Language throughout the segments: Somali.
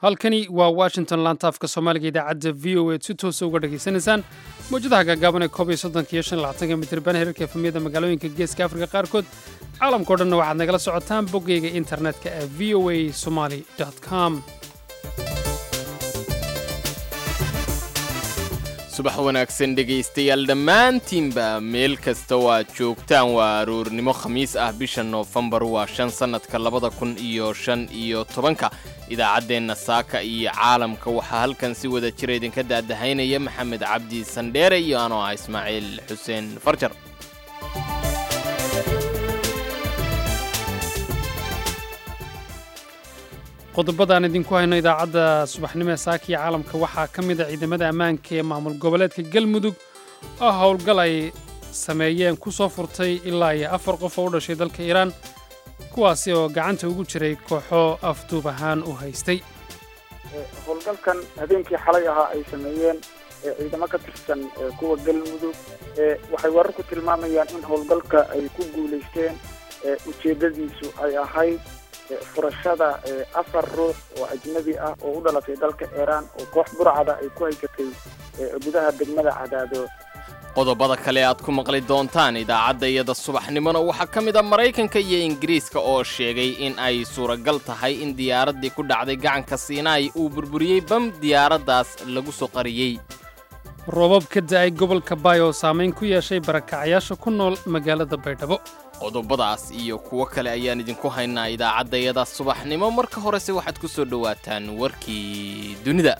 halkani waa washington laantaafka soomaaliga idaacadda v o eed si toosa uga dhegaysanaysaan mawjadaha gaagaaban ee koob iyo soddonka iyo shan iyo labaatanka mitirban herarka efemiyada magaalooyinka geeska afrika qaarkood caalamkao dhanna waxaad nagala socotaan boggayga internetka ee v o a somali com subax wanaagsan dhegaystayaal dhammaantiinba meel kasta waad joogtaan waa aroornimo khamiis ah bisha noofembar waa shan sannadka labada kun iyo shan iyo tobanka idaacaddeenna saaka iyo caalamka waxaa halkan si wada jira idinka daadahaynaya maxamed cabdi sandheere iyo anoo ah ismaaciil xuseen farjar qodobadaan idinku hayno idaacadda subaxnimo ee saaka iyo caalamka waxaa ka mid a ciidamada ammaanka ee maamul goboleedka galmudug oo howlgal ay sameeyeen ku soo furtay ilaa iyo afar qof oo u dhashay dalka iiraan kuwaasi oo gacanta ugu jiray kooxo afduub ahaan u haystay howlgalkan habeenkii xalay ahaa ay sameeyeen ciidamo ka tirsan kuwa galmudug waxay warar ku tilmaamayaan in howlgalka ay ku guulaysteen ujeeddadiisu ay ahayd furashada afar ruux oo ajnabi ah oo u dhalatay dalka iiraan oo koox burcada ay ku haysatay gudaha degmada cadaado qodobada kale aad ku maqli doontaan idaacadda iyada subaxnimona waxaa ka mid a maraykanka iyo ingiriiska oo sheegay in ay suuragal tahay in diyaaraddii ku dhacday gacanka siinaai uu burburiyey bam diyaaraddaas lagu soo qariyey roobab ka da'ay gobolka baay oo saamayn ku yeeshay barakacayaasha ku nool magaalada baydhabo qodobadaas iyo kuwo kale ayaan idinku haynaa idaacaddayada subaxnimo marka horese waxaad ku soo dhowaataan warkii dunida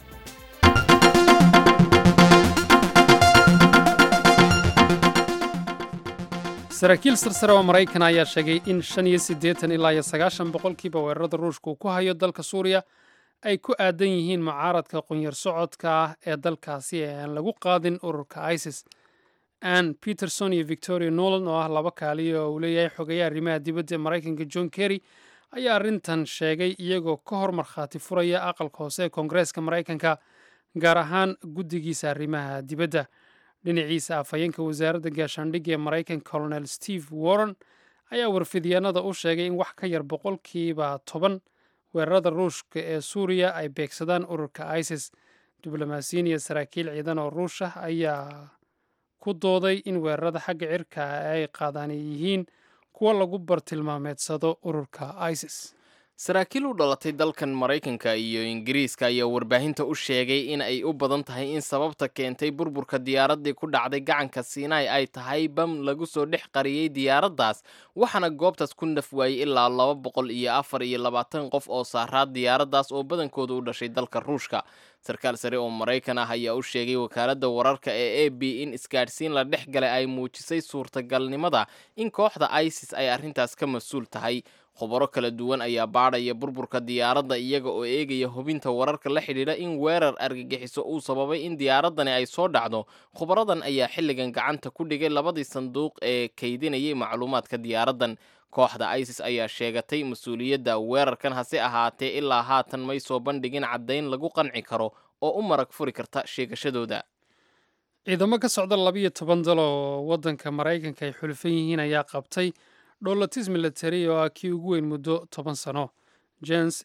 saraakiil sarsare oo maraykan ayaa sheegay in shan iyo siddeetan ilaa iyo sagaashan boqolkiiba weerarada ruushka uu ku hayo dalka suuriya ay ku aadan yihiin mucaaradka qunyar socodka ah ee dalkaasi ee aan lagu qaadin ururka isis ann peterson iyo victoria nolan oo ah laba kaaliyo oo uu leeyahay xogeeya arrimaha dibadda ee maraykanka john kerry ayaa arrintan sheegay iyagoo ka hor markhaati furaya aqalka hoose ee koongareeska maraykanka gaar ahaan guddigiisa arrimaha dibadda dhinaciisa afhayeenka wasaaradda gaashaandhigga ee maraykanka colonel steve warren ayaa warfidyaanada u sheegay in wax ka yar boqolkiiba toban weerarada ruushka ee suuriya ay beegsadaan ururka isis diblomaasiyiin iyo saraakiil ciidan oo ruush ah ayaa ku dooday in weerarada xagga cirka ay qaadaan ay yihiin kuwo lagu bartilmaameedsado ururka isis saraakiil u dhalatay dalkan maraykanka iyo ingiriiska ayaa warbaahinta u sheegay in ay u badan tahay in sababta keentay burburka diyaaraddii ku dhacday gacanka siinaai ay tahay bam lagu soo dhex qariyey diyaaraddaas waxaana goobtaas ku naf waayey ilaa laba boqol iyo afar iyo labaatan qof oo saaraa diyaaraddaas oo badankooda u dhashay dalka ruushka sarkaal sare oo maraykan ah ayaa u sheegay wakaaladda wararka ee a b in isgaadhsiin la dhex galay ay muujisay suurtagalnimada in kooxda isis ay arrintaas ka mas-uul tahay khubaro kala duwan ayaa baadhaya burburka diyaaradda iyaga oo eegaya hubinta wararka la xidhiidha in weerar argagixiso uu sababay in diyaaraddani ay soo dhacdo khubaradan ayaa xilligan gacanta ku dhigay labadii sanduuq ee kaydinayay macluumaadka diyaaraddan kooxda isis ayaa sheegatay mas-uuliyadda weerarkan hase ahaatee ilaa haatan may soo bandhigin caddayn lagu qanci karo oo u marag furi karta sheegashadooda ciidamo ka socda labiyo toban dal oo waddanka maraykanka ay xulufan yihiin ayaa qabtay dholotis military oo ah kii ugu weyn muddo toban sano james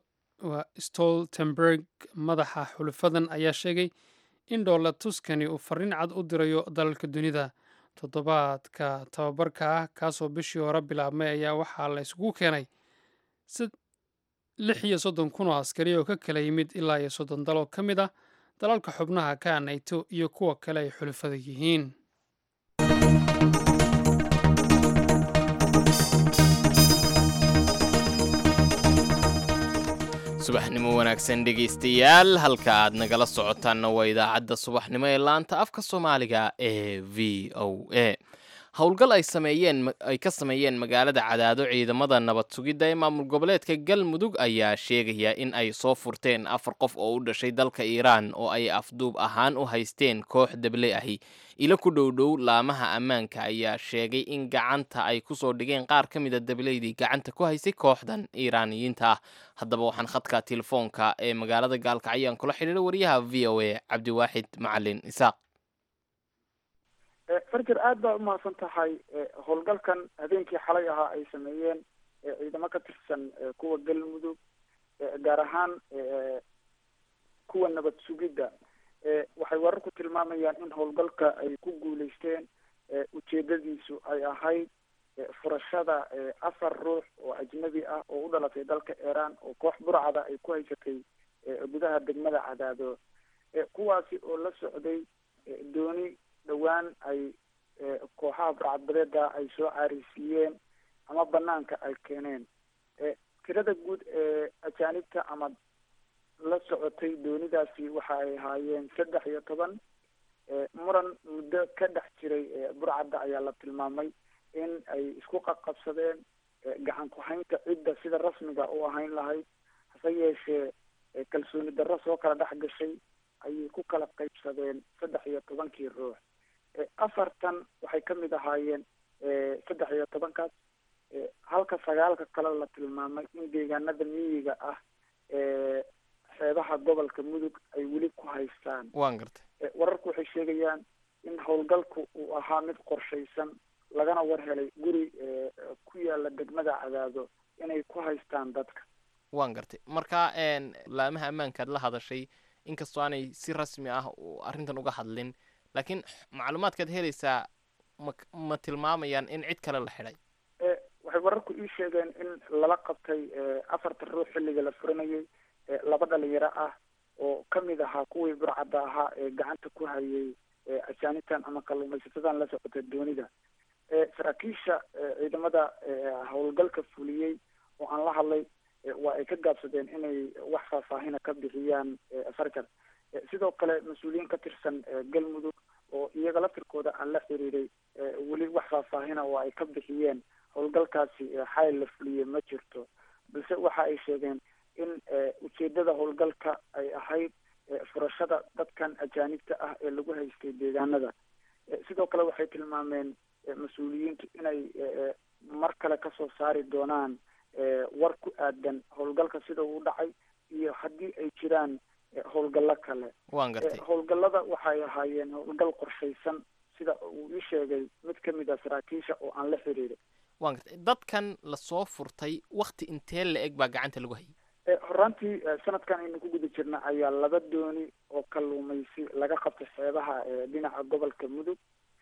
stoltenberg madaxa xulufadan ayaa sheegay in dhoolatuskani uu farriin cad u dirayo dalalka dunida toddobaadka tababarka ah kaasoo bishii hore bilaabmay ayaa waxaa la isugu keenay lix iyo soddon kun oo askari oo ka kala yimid ilaa iyo soddon dal oo ka mid ah dalalka xubnaha ka anayto iyo kuwa kale ay xulufada yihiin subaxnimo wanaagsan dhegaystayaal halka aad nagala socotaanna waa idaacadda subaxnimo ee laanta afka soomaaliga ee v o a howlgal ay sameeyeen ay ka sameeyeen magaalada cadaado ciidamada nabad sugidda ee maamul goboleedka galmudug ayaa sheegaya in ay soo furteen afar qof oo u dhashay dalka iiraan oo ay afduub ahaan u haysteen koox deble ahi ilo ku dhowdhow laamaha ammaanka ayaa sheegay in gacanta ay kusoo dhigeen qaar ka mida debleydii gacanta ku haysay kooxdan iiraaniyiinta ah haddaba waxaan khadka telefoonka ee magaalada gaalkacyo aan kula xidhiira wariyaha v o a cabdiwaaxid macalin isaaq farjer aad baa umahadsan tahay howlgalkan habeenkii xalay ahaa ay sameeyeen ciidamo ka tirsan kuwa galmudug gaar ahaan kuwa nabad sugidda waxay wararku tilmaamayaan in howlgalka ay ku guuleysteen ujeedadiisu ay ahayd furashada afar ruux oo ajnabi ah oo u dhalatay dalka iiraan oo koox burcada ay ku haysatay gudaha degmada cadaado kuwaasi oo la socday dooni dhowaan ay kooxaha burcadbadeeda ay soo caarisiiyeen ama banaanka ay keeneen tirada guud ee ajaanibta ama la socotay doonidaasi waxa ay ahaayeen saddex iyo toban muran muddo ka dhex jiray burcadda ayaa la tilmaamay in ay isku qaqabsadeen gacan ku-haynta cidda sida rasmiga u ahayn lahayd hase yeeshee kalsooni darro soo kala dhex gashay ayay ku kala qaybsadeen saddex iyo tobankii ruux afartan waxay ka mid ahaayeen saddex iyo tobankaas halka sagaalka kale la tilmaamay in deegaanada miyiga ah xeebaha gobolka mudug ay weli ku haystaan waan gartay wararku waxay sheegayaan in howlgalku uu ahaa mid qorshaysan lagana war helay guri ku yaala degmada cadaado inay ku haystaan dadka waan gartay marka laamaha ammaankaad la hadashay inkastoo aanay si rasmi ah arrintan uga hadlin laakiin macluumaadkaad helaysaa ma ma tilmaamayaan in cid kale la xidhay waxay wararku ii sheegeen in lala qabtay afarta ruux xilliga la furanayay laba dhalinyaro ah oo kamid ahaa kuwii burcadda ahaa ee gacanta ku hayay ajaanitan ama kalluumaysatadan la socota doonida saraakiisha ciidamada howlgalka fuliyey oo aan la hadlay waa ay ka gaabsadeen inay wax faahfaahina ka bixiyaan farjar sidoo kale mas-uuliyiin ka tirsan galmudug oo iyaga laftirkooda aan la xiriiray weli wax faahfaahina oo ay ka bixiyeen howlgalkaasi xayl la fuliyey ma jirto balse waxa ay sheegeen in ujeedada howlgalka ay ahayd furashada dadkan ajaanibta ah ee lagu haystay deegaanada sidoo kale waxay tilmaameen mas-uuliyiintu inay mar kale kasoo saari doonaan war ku aadan howlgalka sida uu dhacay iyo haddii ay jiraan howlgallo kale waan gartay howlgallada waxay ahaayeen howlgal qorshaysan sida uu ii sheegay mid kamid a saraakiisha oo aan la xiriiray waan gartay dadkan lasoo furtay wakti intee la eg baa gacanta lagu hayay horaantii sanadkan aynu ku guda jirna ayaa laba dooni oo kalluumaysi laga qabtay xeebaha dhinaca gobolka mudug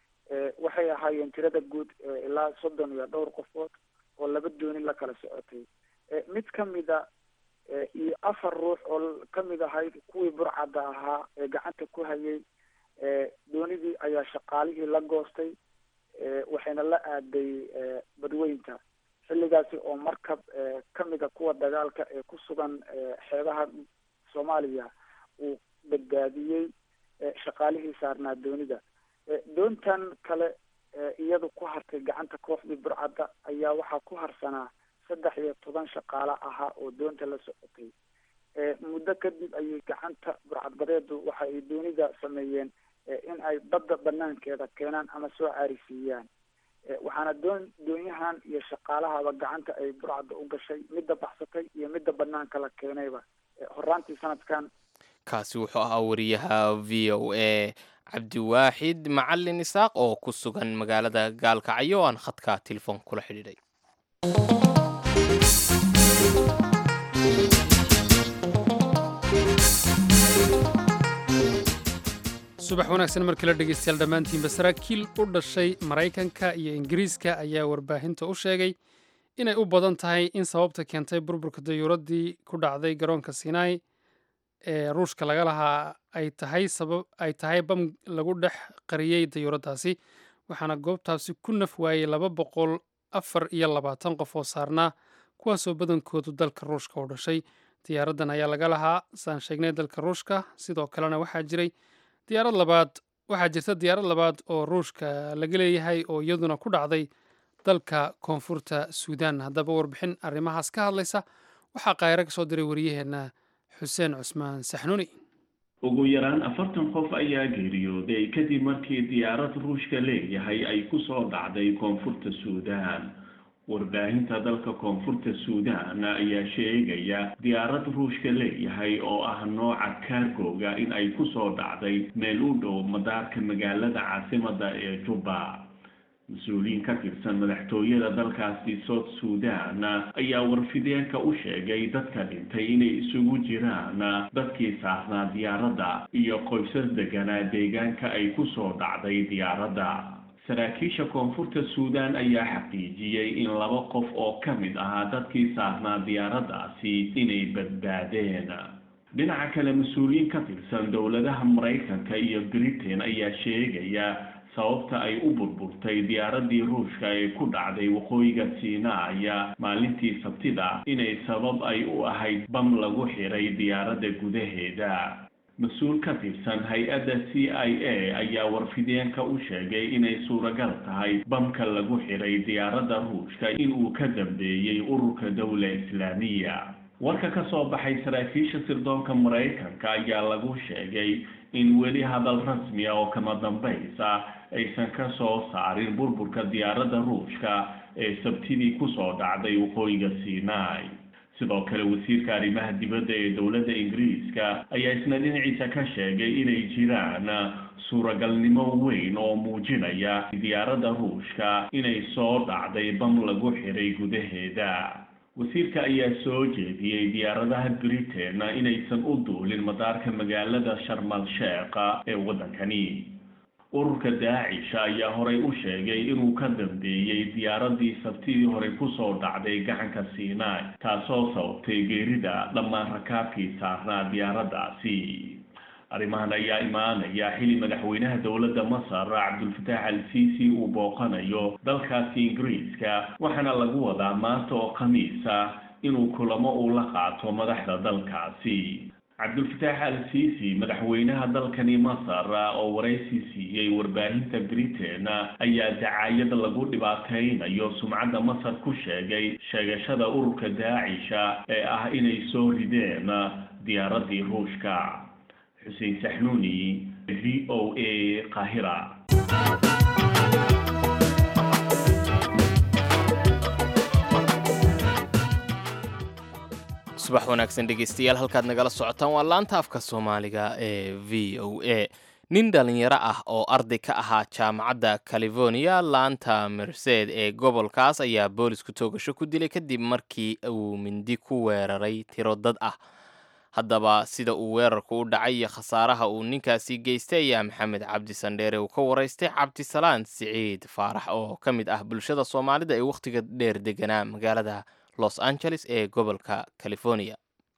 waxay ahaayeen tirada guud ilaa soddon iyo dhowr qofood oo laba dooni la kala socotay mid kamida iyo afar ruux oo kamid ahayd kuwii burcadda ahaa ee gacanta ku hayay doonidii ayaa shaqaalihii la goostay waxayna la aaday badweynta xilligaasi oo markab kamida kuwa dagaalka ee ku sugan xeebaha soomaaliya uu badbaadiyey shaqaalihii saarnaa doonida doontan kale iyadu ku hartay gacanta kooxdii burcadda ayaa waxaa ku harsanaa saddex iyo toban shaqaale ahaa oo doonta la socotay muddo kadib ayay gacanta burcadbadeedu waxa ay doonida sameeyeen in ay badda banaankeeda keenaan ama soo caarisiiyaan waxaana doon doonyahan iyo shaqaalahaba gacanta ay burcadda u gashay midda baxsatay iyo midda banaanka la keenayba horaantii sanadkan kaasi wuxuu ahaa wariyaha v o a cabdiwaaxid macalin isaaq oo ku sugan magaalada gaalkacyo aan khadka telefoon kula xidhiidhay subax wanaagsan markii la dhegeystayaal dhammaantiinba saraakiil u dhashay maraykanka iyo ingiriiska ayaa warbaahinta u sheegay inay u badan tahay in sababta keentay burburka dayuuraddii ku dhacday garoonka sinai ee ruushka laga lahaa ay tahay sabab ay tahay bam lagu dhex qariyey dayuuraddaasi waxaana goobtaasi ku naf waayey laba boqol afar iyo labaatan qof oo saarnaa kuwaasoo badankoodu dalka ruushka u dhashay diyaaraddan ayaa laga lahaa saan sheegnay dalka ruushka sidoo kalena waxaa jiray diyaarad labaad waxaa jirta diyaarad labaad oo ruushka laga leeyahay oo iyaduna ku dhacday dalka koonfurta suudaan haddaba warbixin arrimahaas ka hadlaysa waxaa kaayro ka soo diray wariyaheenna xuseen cusmaan saxnuuni ugu yaraan afartan qof ayaa geeriyooday kadib markii diyaarad ruushka leeyahay ay ku soo dhacday koonfurta suudaan warbaahinta dalka koonfurta suudaan ayaa sheegaya diyaarad ruushka leeyahay oo ah nooca kaargooga in ay ku soo dhacday meel u dhow madaarka magaalada caasimada ee juba mas-uuliyiin ka tirsan madaxtooyada dalkaasi south sudan ayaa warfideenka u sheegay dadka dhintay inay isugu jiraan dadkii saarnaa diyaaradda iyo qoysas deganaa deegaanka ay ku soo dhacday diyaaradda saraakiisha koonfurta suudan ayaa xaqiijiyey in laba qof oo ka mid ahaa dadkii saarnaa diyaaraddaasi inay badbaadeen dhinaca kale mas-uuliyiin ka tirsan dowladaha maraykanka iyo britain ayaa sheegaya sababta ay u burburtay diyaaradii ruushka ee ku dhacday waqooyiga siinaaya maalintii sabtida inay sabab ay u ahayd bam lagu xiray diyaaradda gudaheeda mas-uul ka tirsan hay-adda c i a ayaa warfideenka u sheegay inay suuragal tahay bamka lagu xiray diyaaradda ruushka inuu ka dambeeyey ururka dowla islaamiya warka ka soo baxay saraakiisha sirdoonka maraykanka ayaa lagu sheegay in weli hadal rasmi ah oo kama dambaysa aysan ka soo saarin burburka diyaaradda ruushka ee sabtidii kusoo dhacday waqooyiga sinai sidoo kale wasiirka arrimaha dibadda ee dowladda ingiriiska ayaa isna dhinaciisa ka sheegay inay jiraan suuragalnimo weyn oo muujinaya diyaaradda ruushka inay soo dhacday bam lagu xiray gudaheeda wasiirka ayaa soo jeediyey diyaaradaha britain inaysan u duulin madaarka magaalada sharmal sheekha ee waddankani ururka daacisha ayaa horay u sheegay inuu ka dambeeyey diyaaradii sabtidii horey kusoo dhacday gacanka sinai taasoo sababtay geerida dhammaan rakaabkii saarnaa diyaaraddaasi arrimahan ayaa imaanaya xili madaxweynaha dowladda masar cabdulfataax al sisi uu booqanayo dalkaasi ingiriiska waxaana lagu wadaa maanta oo khamiisa inuu kulamo uu la qaato madaxda dalkaasi cabdulfataax al sisi madaxweynaha dalkani masar oo waraysi siiyey warbaahinta britain ayaa dacaayad lagu dhibaateynayo sumcadda masar ku sheegay sheegashada ururka daacisha ee ah inay soo rideen diyaaradii ruushka xuseen saxnuuni v o a qaahira subax wanaagsan dhegeystayaal halkaad nagala socotaan waa laanta afka soomaaliga ee v o a nin dhalinyaro ah oo arday ka ahaa jaamacadda california laanta merced ee gobolkaas ayaa boolisku toogasho ku dilay kadib markii uu mindi ku weeraray tiro dad ah haddaba sida uu weerarku u dhacay iyo khasaaraha uu ninkaasi geystay ayaa maxamed cabdi sandheere uu ka waraystay cabdisalaan siciid faarax oo ka mid ah bulshada soomaalida ee wakhtiga dheer deganaa magaalada los angeles ee gobolka california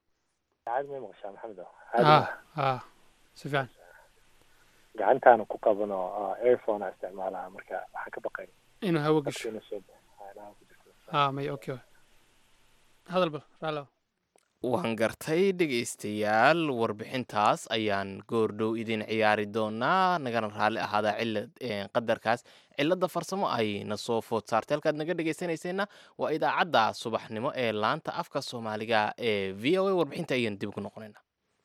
si fiican gacantaana ku qabano airphone a isticmaalaha marka waxaan ka baqay inuu hawo gasho ha may okay hadal bal raalo waan gartay dhegaystayaal warbixintaas ayaan goordhow idin ciyaari doonaa nagana raalli ahaadaa cilad qadarkaas cilada farsamo ay na soo food saartay halkaad naga dhegaysanayseena waa idaacadda subaxnimo ee laanta afka soomaaliga ee v o a warbixinta ayaan dib ugu noqonayna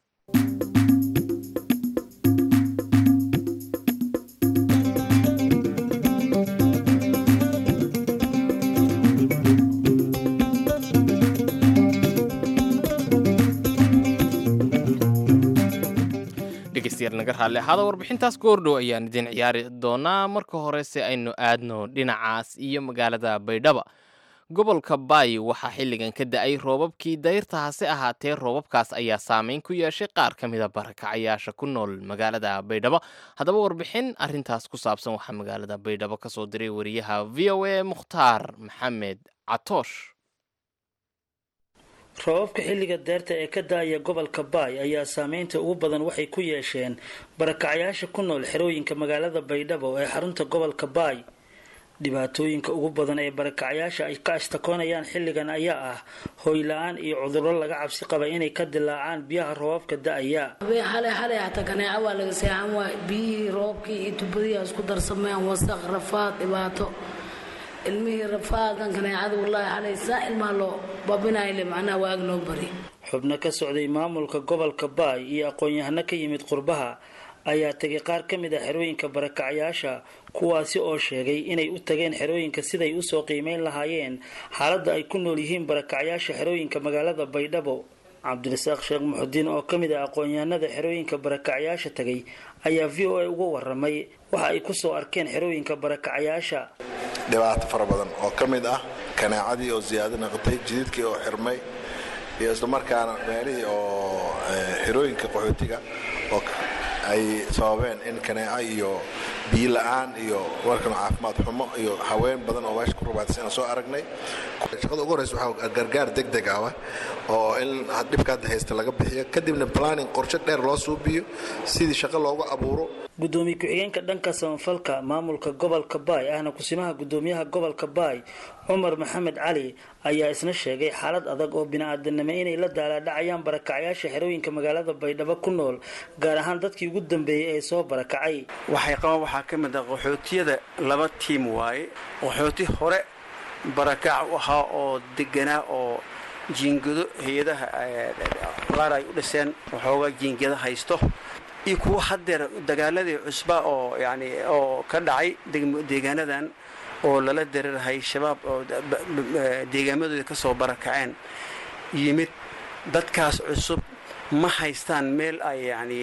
dhegeystayaal naga raalli ahaada warbixintaas goordhow ayaan idin ciyaari doonaa marka horese aynu aadno dhinacaas iyo magaalada baydhaba gobolka baay waxaa xilligan ka da-ay roobabkii dayrta hase ahaatee roobabkaas ayaa saameyn ku yeeshay qaar ka mida barakacayaasha ku nool magaalada baydhabo haddaba warbixin arintaas ku saabsan waxaa magaalada baydhabo kasoo diray wariyaha v o a mukhtaar maxamed catoosh roobabka xilliga deerta ee ka da-aya gobolka baay ayaa saameynta ugu badan waxay ku yeesheen barakacyaasha ku nool xerooyinka magaalada baydhabo ee xarunta gobolka baay dhibaatooyinka ugu badan ee barakacyaasha ay ka ashtakoonayaan xilligan ayaa ah hooy la-aan iyo cudurro laga cabsi qaba inay ka dilaacaan biyaha roobabka da-aya xale xale hataa kaneeca waa laga seexan waay biyihii roobkii iyo tubadihi isku darsameen wasaq rafaad dhibaato ilmihii rafaadan kaneecada wallaahi xalay saa ilmaha loo babinayle macnaha waag noo bari xubno ka socday maamulka gobolka baay iyo aqoon-yahano ka yimid qurbaha ayaa tegay qaar ka mid a xerooyinka barakacyaasha kuwaasi oo sheegay inay u tageen xerooyinka siday usoo qiimeyn lahaayeen xaaladda ay ku nool yihiin barakacyaasha xerooyinka magaalada baydhabo cabdirasaaq sheekh muxudiin oo ka mid ah aqoon-yahanada xerooyinka barakacyaasha tagay ayaa v o a uga waramay waxa ay kusoo arkeen xerooyinka barakacyaasha dhibaato fara badan oo ka mid ah kanaacadii oo ziyaado noqotay jididkii oo xirmay iyo islamarkaana meelihii oo xerooyinka qaxootiga oo ay sababeen in kanaaco iyo biyo la-aan iyo warkan caafimaad xumo iyo haween badan oo meesha ku rubaatay inaan soo aragnay shaqada ugu horeysa waxaa gargaar deg deg ah oo in dhibka hadda haysta laga bixiyo kadibna planning qorshe dheer loo suubiyo sidii shaqo loogu abuuro gudoomiye ku-xigeenka dhanka samafalka maamulka gobolka baay ahna kusimaha gudoomiyaha gobolka baay cumar maxamed cali ayaa isna sheegay xaalad adag oo bini-aadanimo inay la daalaadhacayaan barakacyaasha xerooyinka magaalada baydhabo ku nool gaar ahaan dadkii ugu dambeeyey ee soo barakacay waxay qabaan waxaa ka mid ah qaxootiyada laba tiim waaye qaxooti hore barakac u ahaa oo deganaa oo jiingado hay-adaha qaar ay u dhiseen waxoogaa jiingado haysto iyo kuwa haddeer dagaaladii cusba oo yani oo ka dhacay deegaanadan oo lala dareerahay shabaab oo deegaamadooda ka soo barakaceen yimid dadkaas cusub ma haystaan meel ay yani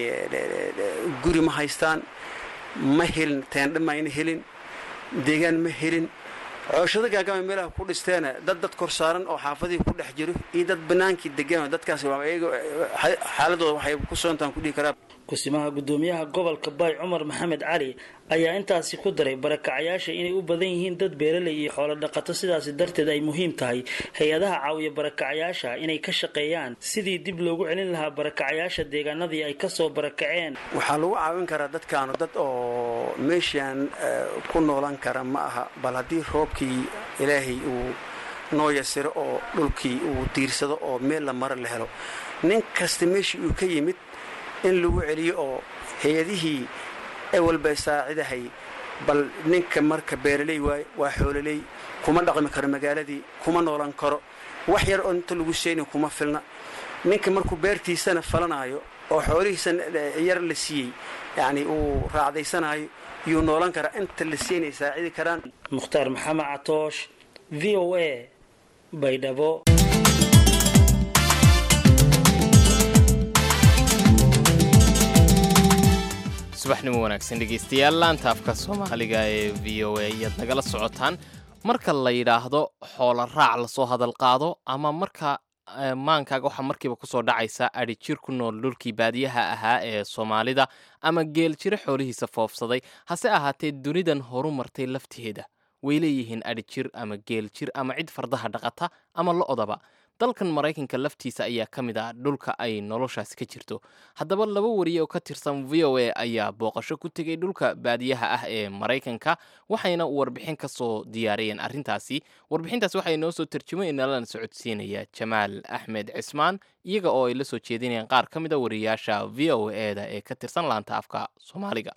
guri ma haystaan ma helin teendha mayna helin deegaan ma helin cooshada gaagama meelaha ku dhisteena dad dad kor saaran oo xaafadihii ku dhex jiro iyo dad banaankii degan dadkaas xaaladooda waxay ku soontaan kudhihi karaa kusimaha gudoomiyaha gobolka baay cumar maxamed cali ayaa intaasi ku daray barakacyaasha inay u badan yihiin dad beeraley iyo xoolo dhaqato sidaasi darteed ay muhiim tahay hay-adaha caawiya barakacyaasha inay ka shaqeeyaan sidii dib loogu celin lahaa barakacyaasha deegaanadii ay kasoo barakaceen waxaa lagu caawin karaa dadkaanu dad oo meeshaan ku noolan kara ma aha bal haddii roobkii ilaahay uu noo yasiro oo dhulkii uu diirsado oo meel la maro la helo nin kasta meeshii uu ka yimid in lagu celiyo oo hay-adihii ewalba saacidahay bal ninka marka beeraley waay waa xoololey kuma dhaqmi karo magaaladii kuma noolan karo wax yar oo inta lagu seeni kuma filna ninka markuu beertiisana falanaayo oo xoolihiisana yar la siiyey yacni uu raacdaysanayo yuu noolan karaa inta la siinay saacidi karaan mukhtaar maxamed catoosh v o a baydhabo subaxnimo wanaagsan dhegaystayaal laanta afka soomaaliga ee v o a ayaad nagala socotaan marka la yidhaahdo xoola raac lasoo hadal qaado ama marka maankaaga waxaa markiiba kusoo dhacaysa adhi jir ku nool dhulkii baadiyaha ahaa ee soomaalida ama geel jiro xoolihiisa foofsaday hase ahaatee dunidan horu martay lafteeda way leeyihiin adhi jir ama geel jir ama cid fardaha dhaqata ama lo-odaba dalkan maraykanka laftiisa ayaa ka mid ah dhulka ay noloshaasi ka jirto haddaba laba wariye oo ka tirsan v o a ayaa booqasho ku tegay dhulka baadiyaha ah ee maraykanka waxayna warbixin ka soo diyaariyeen arrintaasi warbixintaasi waxay noo soo tarjumay nalana socodsiinaya jamaal axmed cismaan iyaga oo ay la soo jeedinayaan qaar ka mid a wariyaasha v o e da ee ka tirsan laanta afka soomaaliga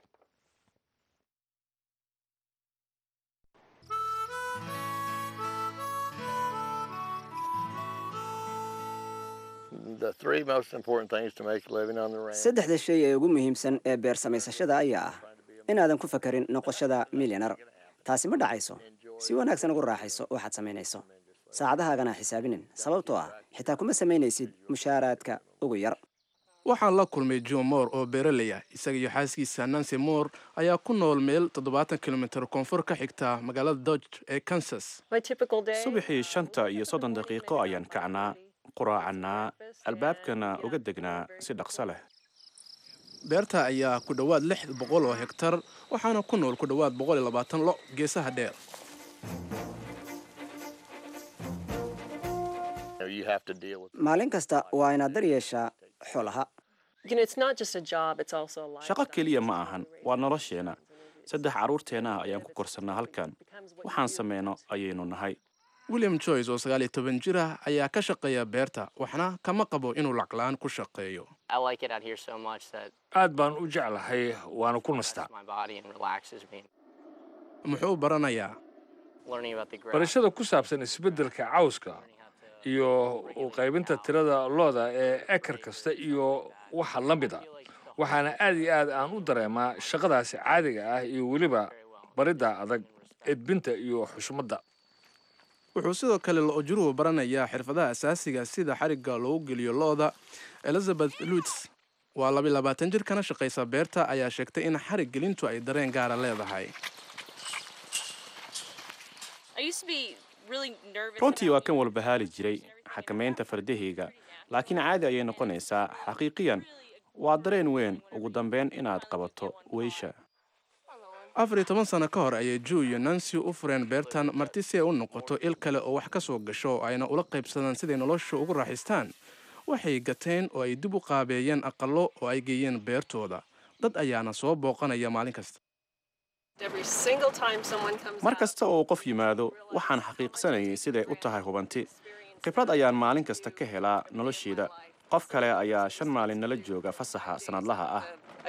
saddexda shay ee ugu muhiimsan ee beer samaysashada ayaa ah inaadan ku fakarin noqoshada milyanar taasi ma dhacayso si wanaagsan ugu raaxayso waxaad samaynayso saacadahaagana xisaabinin sababtoo ah xitaa kuma samaynaysid mushaaraadka ugu yar waxaan la kulmay john moore oo beeraley ah isaga iyo xaaskiisa nancy moore ayaa ku nool meel toddobaatan kilomitir koonfur ka xigta magaalada dodge ee kansas subaxii shanta iyo soddon daqiiqo ayaan kacnaa quraacannaa albaabkana uga degnaa si dhaqso leh beerta ayaa ku dhowaad lix boqol oo hegtar waxaana ku nool ku dhowaad boqol iyo labaatan lo geesaha dheer maalin kasta waa inaad dar yeeshaa xoolaha shaqo keliya ma ahan waa nolosheenna saddex carruurteenna ah ayaan ku korsannaa halkan waxaan samayno ayaynu nahay william joyce oo sagaal iyo toban jir ah ayaa ka shaqeeya beerta waxna kama qabo inuu laclaan ku shaqeeyo aad baan u jeclahay waana ku nastaa muxuu baranayaa barashada ku saabsan isbeddelka cawska iyo u qaybinta tirada looda ee ekar kasta iyo waxa la mid a waxaana aad iyo aad aan u dareemaa shaqadaasi caadiga ah iyo weliba baridda adag edbinta iyo xushmadda wuxuu sidoo kale lo-ojuruhu baranayaa xirfadaha asaasiga sida xarigga loogu geliyo lo-da elizabeth luits waa labi labaatan jir kana shaqaysa beerta ayaa sheegtay in xarig gelintu ay dareen gaara leedahay runtii waa kan walbahaali jiray xakamaynta fardahayga laakiin caadi ayay noqonaysaa xaqiiqiyan waa dareen weyn ugu dambeyn inaad qabato weysha afar iyo toban sano ka hor ayay ju iyo nancy u fureen beertan marti si ay u noqoto il kale oo wax ka soo gasho oo ayna ula qaybsadaan siday nolosha ugu raaxaystaan waxay gateen oo ay dib u qaabeeyeen aqallo oo ay geeyeen beertooda dad ayaana soo booqanaya maalin kasta mar kasta oo qof yimaado waxaan xaqiiqsanayay siday u tahay hubanti khibrad ayaan maalin kasta ka helaa nolosheeda qof kale ayaa shan maalin nala jooga fasaxa sannadlaha ah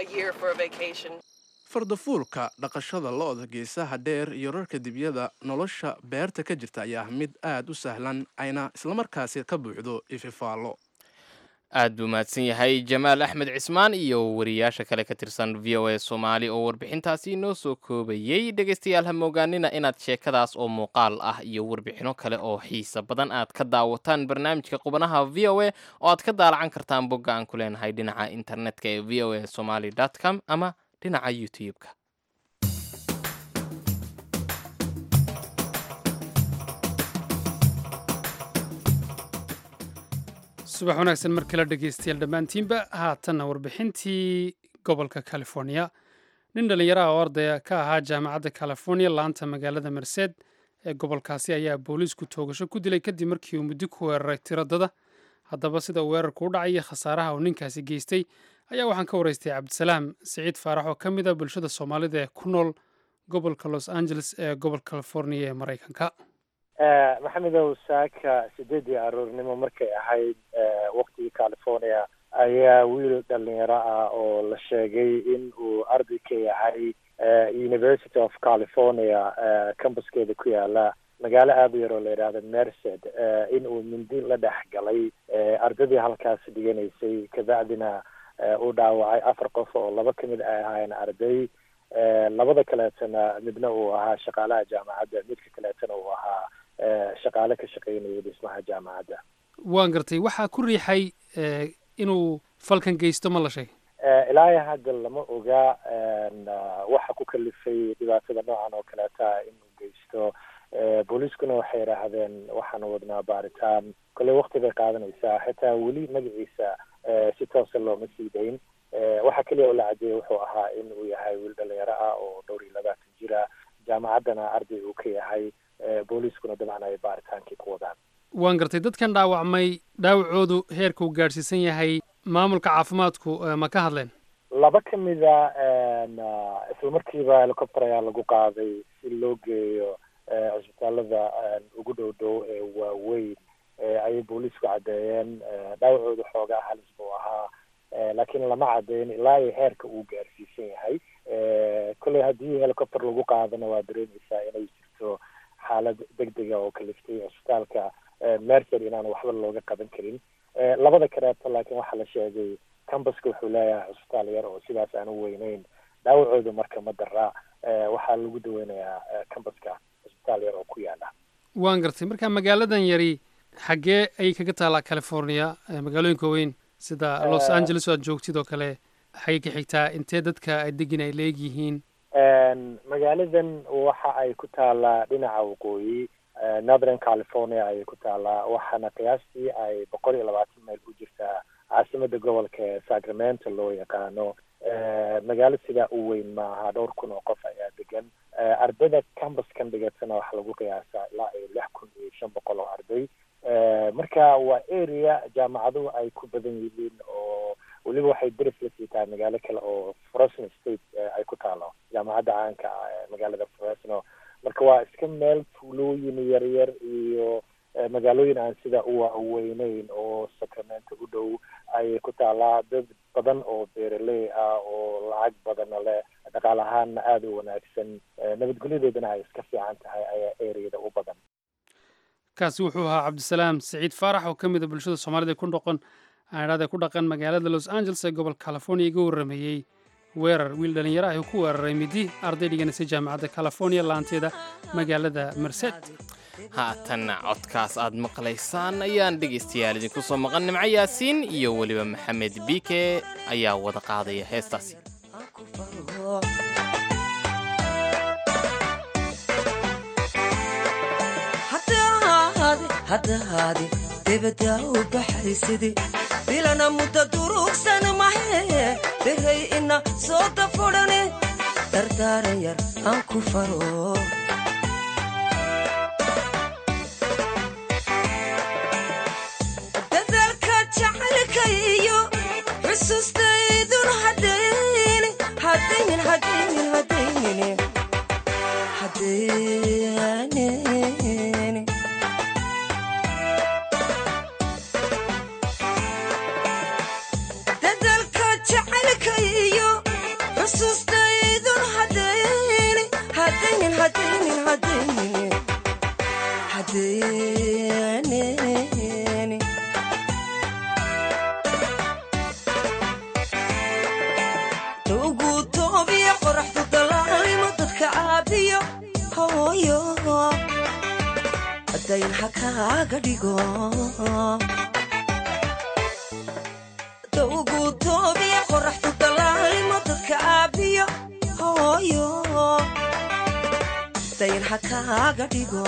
fardafuulka dhaqashada lo-da geesaha dheer iyo rarka dibyada nolosha beerta ka jirta ayaa mid aad u sahlan ayna islamarkaasi ka buuxdo ififaallo aad buu mahadsan yahay jamaal axmed cismaan iyo wariyaasha kale ka tirsan v o a soomaali oo warbixintaasi inoo soo koobayey dhegaystayaal ha moogaanina inaad sheekadaas oo muuqaal ah iyo warbixino kale oo xiisa badan aad ka daawataan barnaamijka qubanaha v o a oo aad ka daalacan kartaan bogga aan ku leenahay dhinaca internetka ee v o a somaly com ama dhinaca youtube-ka subax wanaagsan mar kale dhegaystayaal dhammaantiinba haatanna warbixintii gobolka california nin dhallinyaraha oo ardaya ka ahaa jaamacadda california laanta magaalada merced ee gobolkaasi ayaa booliisku toogasho ku dilay kadib markii uu muddo ku weeraray tiradada haddaba sida uu weerarku u dhacay iyo khasaaraha uu ninkaasi geystay ayaa waxaan ka waraystay cabdisalaam siciid faarax oo ka mid a bulshada soomaalida ee ku nool gobolka los angeles ee gobolka california ee maraykanka maxamedow saaka sideedii aroornimo markay ahayd waktigii california ayaa wiil dhalinyaro ah oo la sheegay in uu arday ka yahay university of california campuskeeda ku yaala magaalo aada u yar oo la yidhaahdo merced in uu mindi la dhex galay ardadii halkaas dhiganaysay kabacdina uu dhaawacay afar qof oo laba kamid ay ahaayeen arday labada kaleetana midna uu ahaa shaqaalaha jaamacadda midka kaleetana uu ahaa shaqaale ka shaqeynaya dhismaha jaamacadda waan gartay waxaa ku riixay inuu falkan geysto ma la sheegay ilaahay hadda lama oga waxa ku kalifay dhibaatada noocan oo kaleeta inuu geysto booliiskuna waxay idhaahdeen waxaan wadnaa baaritaan kolley wakti bay qaadanaysaa xitaa weli magaciisa si toosa looma sii dayn waxa keliya oo la cadeeyey wuxuu ahaa in uu yahay wiil dhalinyaro ah oo dhowr iyo labaatan jira jaamacaddana arday uu ka yahay booliiskuna dabcan ay baaritaankii ku wadaan waan gartay dadkan dhaawacmay dhaawacoodu heerka uu gaadhsiisan yahay maamulka caafimaadku ma ka hadleen laba ka mida isla markiiba helicopter ayaa lagu qaaday si loo geeyo cisbitaalada ugu dhow dhow ee waaweyn ayay booliisku caddeeyeen dhaawacoodu xoogaa halis buu ahaa laakiin lama caddeyn ilaa iyo heerka uu gaarsiisan yahay kolley haddii helicopter lagu qaadana waa dareemaysaa inay jirto xaalad degdega oo kaliftay cisbitaalka mercer inaan waxba looga qaban karin labada kaleeto laakiin waxaa la sheegay cambuska wuxuu leeyahay cisbitaal yar oo sidaas aan u weyneyn dhaawacooda marka ma daraa waxaa lagu daweynayaa cambuska cisbitaal yar oo ku yaala waan gartay marka magaaladan yari xaggee ayay kaga taallaa california magaalooyinka weyn sida los angeles oo aad joogtid oo kale xagee ka xigtaa intee dadka ay degin ay leeg yihiin magaaladan waxa ay ku taalaa dhinaca waqooyi northern california ayay ku taalaa waxaana qiyaastii ay boqol iyo labaatan mayl u jirtaa caasimada gobolka ee sacramento loo yaqaano magaalo sidaa u weyn maaha dhowr kun oo qof ayaa degan ardayda campuskan dhigatana waxaa lagu qiyaasaa ilaa iyo lix kun iyo shan boqol oo arday marka waa area jaamacaduhu ay ku badan yihiin oo weliba waxay deris la sii tahay magaalo kale oo fresno state ay ku taalo jaamacadda caanka ah ee magaalada fresno marka waa iska meel tuulooyin yaryar iyo magaalooyin aan sida u waaweyneyn oo sacramento u dhow ayay ku taalaa dad badan oo beeraley ah oo lacag badana leh dhaqaal ahaanna aada u wanaagsan nabadgelyadoodana ay iska fiican tahay ayaa areada u badan kaasi wuxuu ahaa cabdisalaam siciid faarax oo ka mid a bulshada soomaalida ku noqon aanidhahda ku dhaqan magaalada los angeles ee gobolka california iga warrameeyey weerar wiil dhallinyaro ah uu ku weeraray midi arday dhiganaysay jaamacadda california laanteeda magaalada merced haatanna codkaas aad maqlaysaan ayaan dhegaystayaal idinku soo maqan nimco yaasiin iyo weliba maxamed biike ayaa wada qaadaya heestaasi haddahaadi debadaa u baxaysidi bilana mudda durugsan mahe behay ina soo dafudhane dardaaran yar aan ku faro dadaalka jacaylka iyo xusuustaydun hadayni hadaynin hadaynin hadaynin hadaynin dadaalka jacaylka iyo xusuustaydun hadayni hadaynin hadaynin hadaynin hadaynin ugu toobiya qoraxdu dalaalimo dadka caabiyo hooyo dayn ha kaaga dhigo ugu toobiya qoraxdu dalaalimo dadka caabiyo hooyo dayn ha kaaga dhigo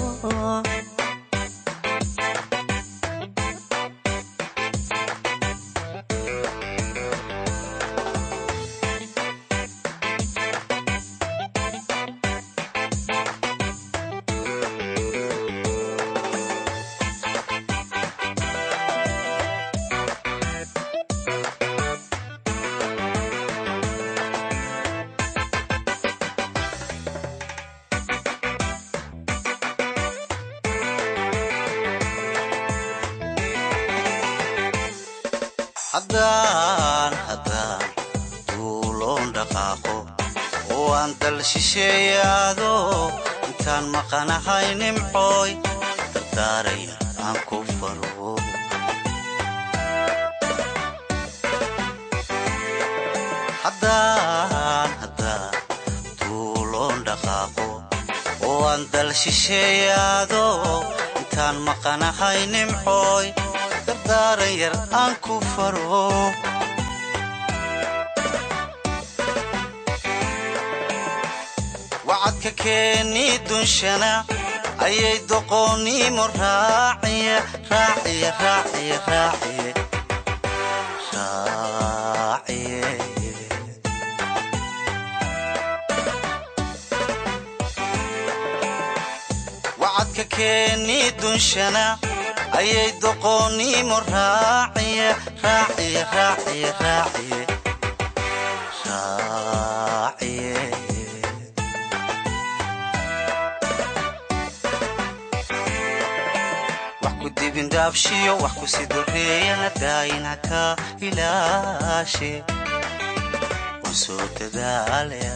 haddaan haddaan duuloon dhaqaaqo oo aan dal shisheeyaado intaan maqanahay nimcooy dardaaraya aan ku faro haddaan haddaan duuloon dhaqaaqo oo aan dal shisheeyaado intaan maqanahay nimcooy dardaaran yar aan ku faro wacadka keeni dunshana ayay doqoonnimo raaciye raaciye raaciye raaciye raaciye wacadka keeni dunshana ayay doqoonnimo raaciye raaciye raaciye raaciye raaciye wax ku dibindhaabshiyo wax ku sidoreeyana daayina ka ilaashe waan soo dadaalaya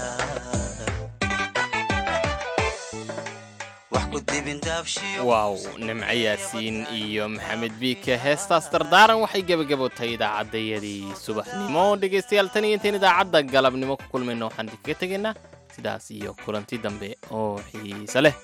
wax ku dibindhaabshiyo waaw nimco yaasiin iyo maxamed biike heestaas dardaaran waxay gebagabotay idaacaddayadii subaxnimo dhegaystayaal tan iyo intayn idaacadda galabnimo ku kulmayno waxaan idinkaga tegaynaa sidaas iyo kulanti dambe oo xiise leh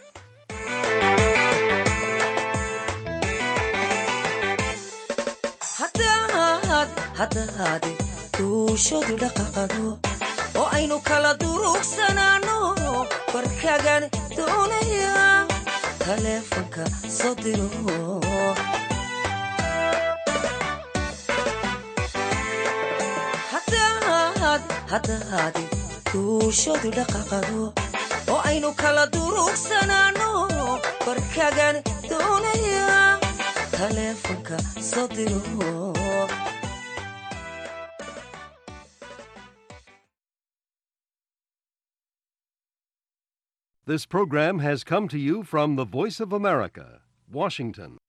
haddahaadi duushadu dhaqaqado oo aynu kala durugsanaanno barkagan doonaya taleefanka soo diro haddahaadi duushadu dhaqaqado oo aynu kala durugsanaanno barkagan doonaya taleefanka soo diro This program has come to you from the Voice of America, Washington.